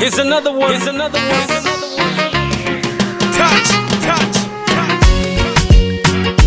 Here's another one. Here's another one. Here's another one. Touch, touch, touch.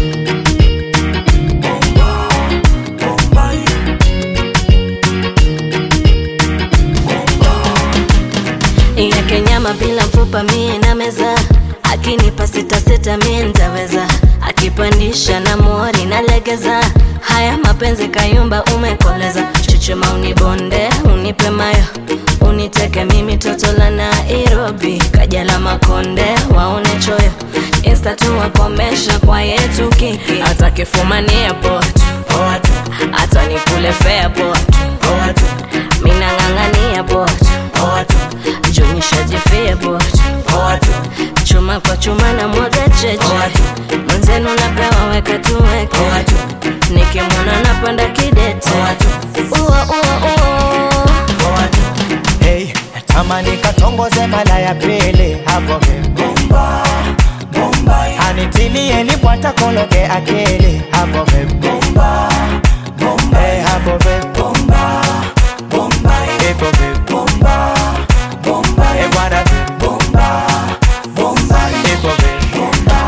yake nyama bila mfupa mie na meza akinipa sita sita mie ntaweza akipandisha na mori na legeza haya mapenzi kayumba umekoleza chuchuma unibonde unipe mayo uniteke mimi toto la nairobi kajala makonde waone choyo insta tu wakomesha kwa yetu kiki hata kifumania pot hata nikule fea pot minang'ang'ania pot junishajifia bot chuma kwa chuma na mwaga cheche mwenzenu napewa weka tuweke nikimwona napanda kidete Ua, ua, ua. Hey, tamani katongoze mala ya pili hapo vibomba anitilie libwata kologe akili hapo vibomba hey, hapo vibomba ipo vibomba hey, bwana vibomba ipo vibomba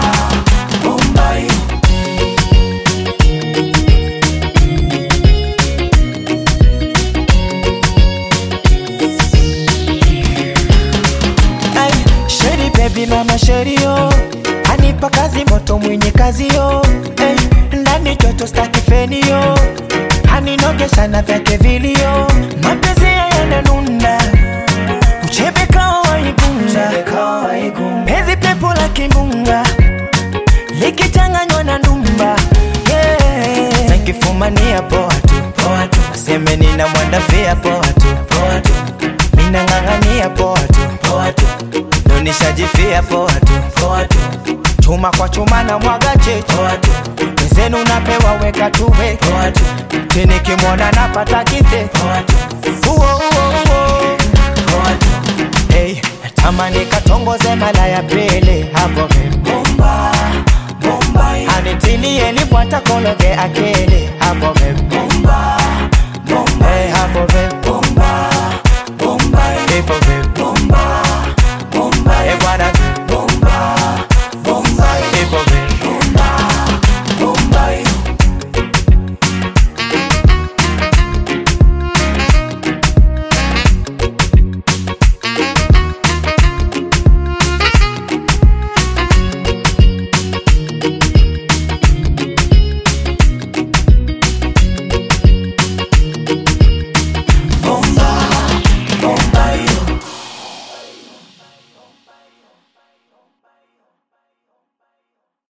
Ay, Sheri baby mama sheri yo anipa kazi moto mwenye kazi yo hey, ndani joto staki feni yo aninogesha na vyake vilio mapenzi yananuna uchebe kawa waigunga penzi pepo la kimbunga likichanganywa na ndumba yeah. nakifumania poa tu aseme nina mwandafia poa tu minang'ang'ania poa tu nonishajifia poa tu chuma kwa chuma na mwaga cheche wezenu napewa weka tuwe chini kimwona napata kite uo uo uo hey, tamani katongoze mala ya pili hapo vibomba anitilie libwata kologe akili